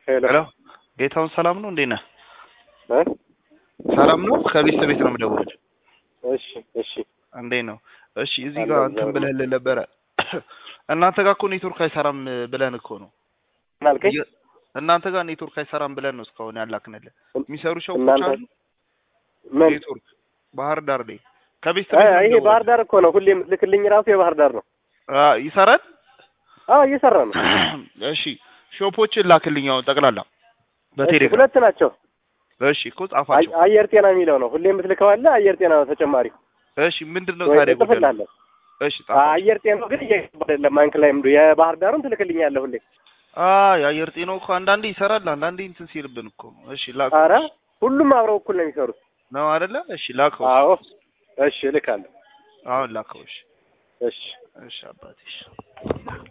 ሄሎ ሄሎ ጌታውን ሰላም ነው? እንዴት ነህ? እ? ሰላም ነው? ከቤት ቤት ነው የምደውልልህ። እሺ እሺ እንዴት ነው? እሺ እዚህ አለሁ ጋር እግዚአብሔር እንትን ብለህልን ነበረ። እናንተ ጋር እኮ ኔትወርክ አይሰራም ብለን እኮ ነው ምን አልከኝ? እየ- እናንተ ጋር ኔትወርክ አይሰራም ብለን ነው እስካሁን ያላክንልህ። የሚሰሩ ሾፖች እናንተ አሉ ምን ኔትወርክ ባህር ዳር ላይ ከቤት እ፣ ቤት ነው ይሄ የምደውልልህ። ባህር ዳር እኮ ነው። ሁሌም ልክልኝ ራሱ የባህር ዳር ነው። አ፣ ይሰራል? አዎ እየሰራ ነው። እሺ ሾፖችን ላክልኝ አሁን ጠቅላላ እሺ በቴሌግራም ሁለት ናቸው። እሺ እኮ ጻፋቸው። አይ- አየር ጤና የሚለው ነው። ሁሌም የምትልከው አለ። አየር ጤና ነው ተጨማሪ እሺ ምንድን ነው ወይ ታዲያ ጉዳዩ? እጽፍልሃለሁ። እሺ ጻፋቸው። አየር ጤናው ግን እየገባ አይደለም። ማንክ ላይ ምዱ የባህር ዳሩን ትልክልኛለህ ሁሌ። አይ አየር ጤናው እኮ አንዳንዴ ይሰራል፣ አንዳንዴ እንትን ሲልብን እኮ ነው። እሺ ላከው አረ ሁሉም አብረው እኩል ነው የሚሰሩት። ነው አይደለ? እሺ ላከው። አዎ እሺ እልካለሁ። አሁን ላከው። እሺ እሺ እሺ አባቴ እሺ